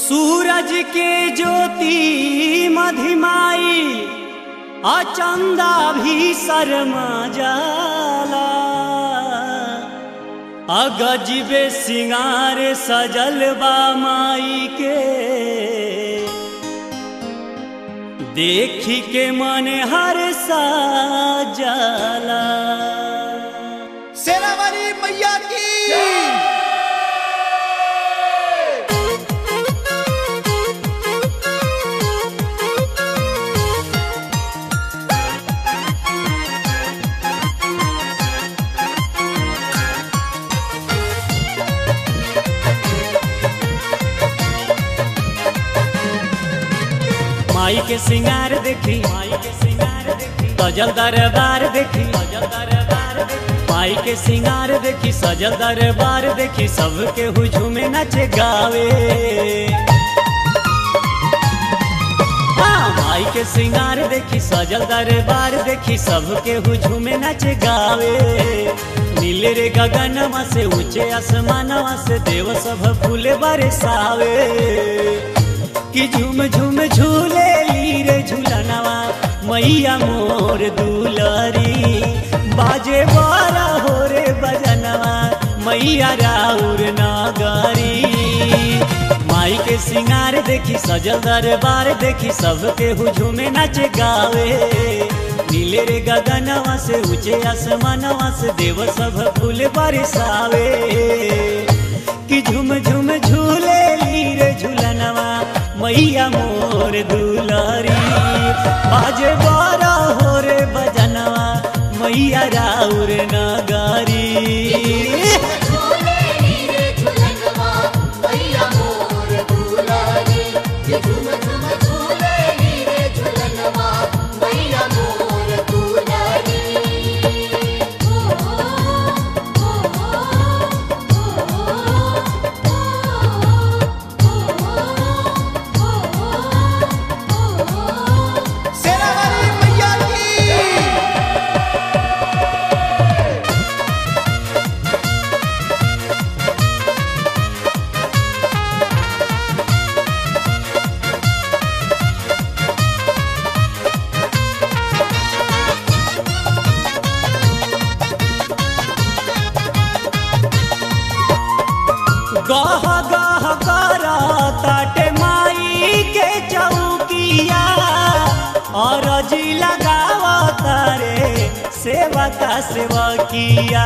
सूरज के ज्योति मधिमाई अचंदा भी शर्मा जाला अगजबे सिंगार सजल बा माई के देखी के मन हर सा जाला सेनावाली मैया की माई के सिंगार देखी माई के सिंगार देखी सजल दरबार देखी सजल दरबार देखी माई के सिंगार देखी सजल दरबार देखी सबके हुजूम नचे गावे हाँ, माई के सिंगार देखी सजल दरबार देखी सबके हुजूम नचे गावे नीले रे गगनवा से ऊंचे आसमानवा से देव सब फूले बरसावे कि झूम झूम झूले ली रे झूलनवा मैया मोर दुलरी बाजे बारा हो रे बजनवा मैया राउर नागरी माई के सिंगार देखी सजल दरबार देखी सबके हुझुमे नाचे गावे नीले रे गगनवा से ऊंचे आसमानवा से देव सब फूल बरसावे कि झुम झुम झूले ली रे झूलनवा मैया मोर दुलारी बाजे बारा हो रे बजनवा मैया राउर नगारी झूले नीरे झूलनवा मैया मोर दुलारी ये झूम झूम झूले नीरे झूलनवा मैया मोर दुलारी ओ ओ ओ ओ सेनावाली मैया की गह गह करा ताटे माई के चौकिया और जी लगावा तारे सेवा का सेवा किया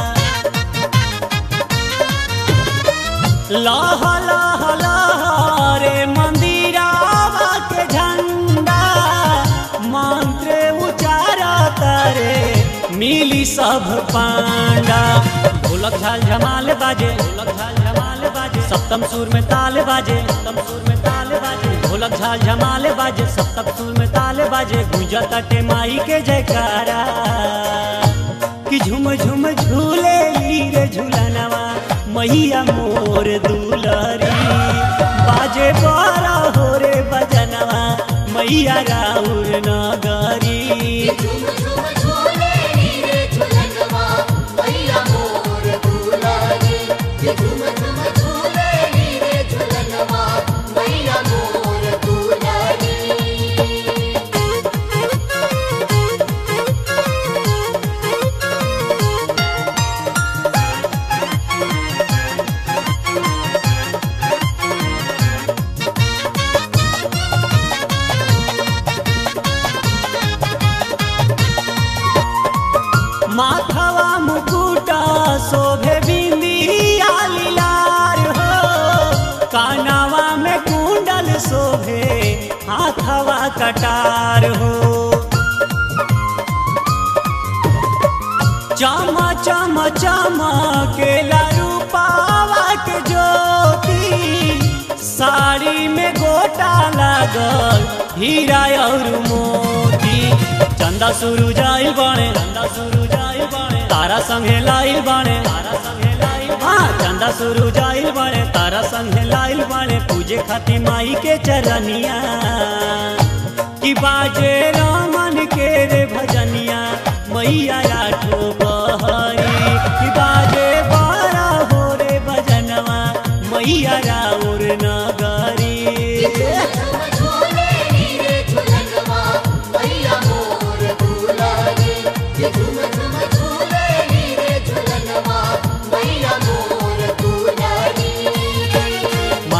लाह लाह लाह रे मंदिरावा के झंडा मंत्र उचारा तारे मिली सब पांडा ढोलक झाल झमाल बाजे ढोलक झाल झमाल बाजे सप्तम सुर में ताल बाजे सप्तम सुर में ताल बाजे ढोलक झाल झमाल बाजे सप्तम सुर में ताल बाजे गुंजा तटे माई के जयकारा कि झुम झुम झूले ली रे झूलनवा मैया मोर दुलरी बाजे बारा हो रे बजनवा मैया राउर नगरी झूम झूम झूले नीरे झूलनवा मैया मोर दुलारी ये झूम झूम झूले नीरे झूलनवा मैया मोर दुलारी माथवा मुकुटा शोभे बिंदिया लीलार हो कानावा में कुंडल शोभे हाथवा कटार हो चम चम चम के रूपावा के ज्योति साड़ी में गोटा लागल हीरा और मोती चंदा सुरु जाइल बाणे चंदा सुरु जाइल बाणे तारा संगे लाइल बाणे तारा संगे लाइल हाँ चंदा सुरु जाइल बाणे तारा संगे लाइल बाणे पूजे खातिर माई के चरनिया कि बाजे रामन के रे भजनिया मैया आठो बहरी कि बाजे बारा हो रे भजनवा मैया राउर नगरी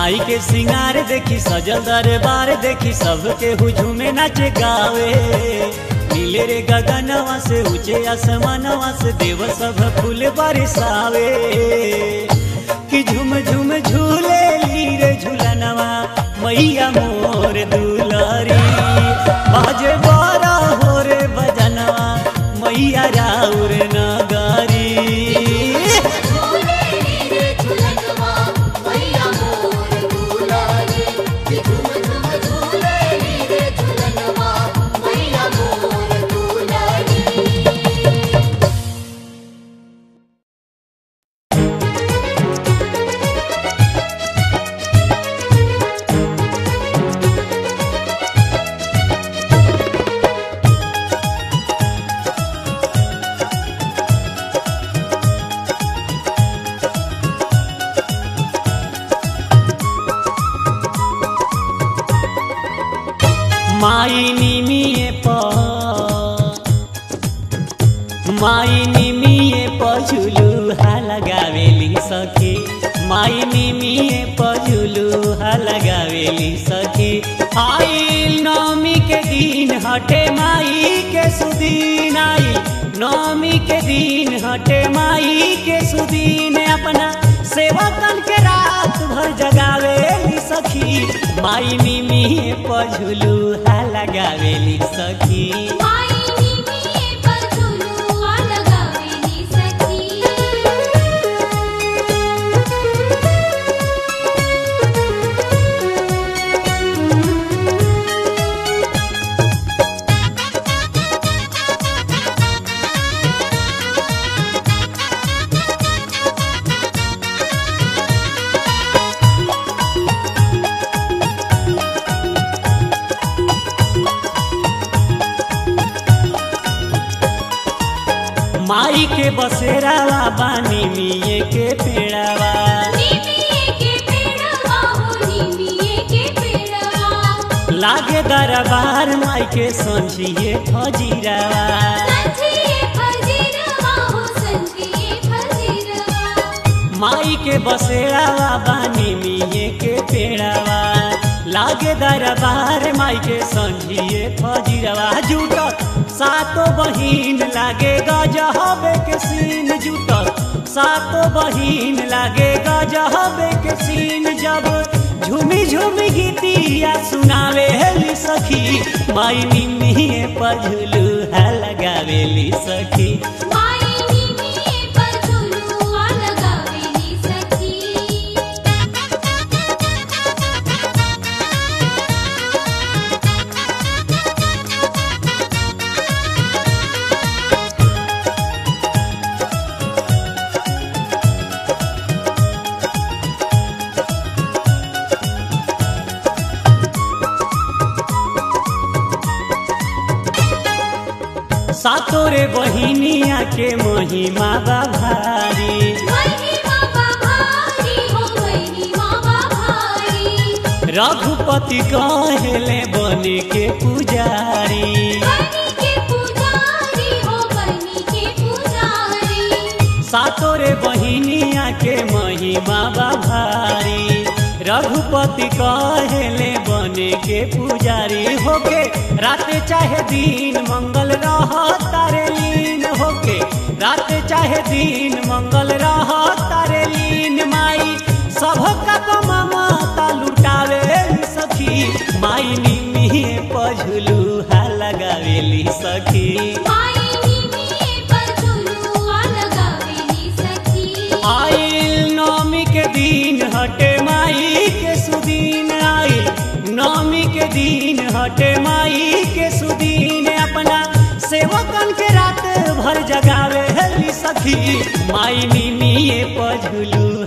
माई के सिंगार देखी सजल दरबार देखी सबके हुझुमे नाचे गावे नीले रे गगनवा से ऊंचे आसमानवा से देव सब फूल बरसावे कि झुम झुम झूले ली रे झूलनवा मैया मोर दुलारी बाजे बारा हो रे बजनवा मैया राउर नगारी झूले नीरे झुलनवा मैया मोर दुलारी कि झूम झूम झूले नीरे झुलनवा मैया मोर दुलारी माई निमिए पर माई निमिए पझुलू हा लगावेली सखी माई निमिए पझुलू हा लगावेली सखी आई नवमी के दिन हटे माई के सुदीन आई नवमी के दिन हटे माई के सुदीन अपना सेवकन के रात भर जगावेली सखी माई निमिए पझुलू हा लगावेली सखी माई निमिये पर झुलुआ लगावेली सखी माई के बसेरावा बानी मिये के पेड़ावा निमिये के पेड़वा हो निमिये के पेड़वा लागे दरबार माई के संझिए फजीरावा संजिए फजीरवा हो संजिए फजीरवा माई के बसेरावा बानी मिये के पेड़ावा लागे दरबार माई के संझिए फजीरावा जुटत सातो बहिन लागे गजहबे के सीन जुटत सातो बहिन लागे गजहबे के सीन जब झूमी झूमी गीतिया सुनावे हेली सखी माई निमिए पझुलू है लगावेली सखी माई निमिये पर झुलुआ लगावेली सखी सातो रे बहिनिया के महिमा बा भारी महिमा बाभारी हो महिमा बाभारी रघुपति कहेले बने के पुजारी बनी के पुजारी हो बनी के पुजारी सातो रे बहिनिया के महिमा बा भारी रघुपति कहेले बने के पुजारी होके रात चाहे दिन मंगल रह तारे लीन होके रात चाहे दिन मंगल रह तारे लीन माई सबका तो ममता लुटावे सखी माई निमिए पझुलू हा लगावेली सखी माई निमिये पर झुलुआ लगावेली सखी आइल नवमी के दिन हटे माई के सुदीन आइल नवमी के दिन हटे माई के सुदीन अपना सेवकन के रात भर जगावे हेली सखी माई निमिए पझुलू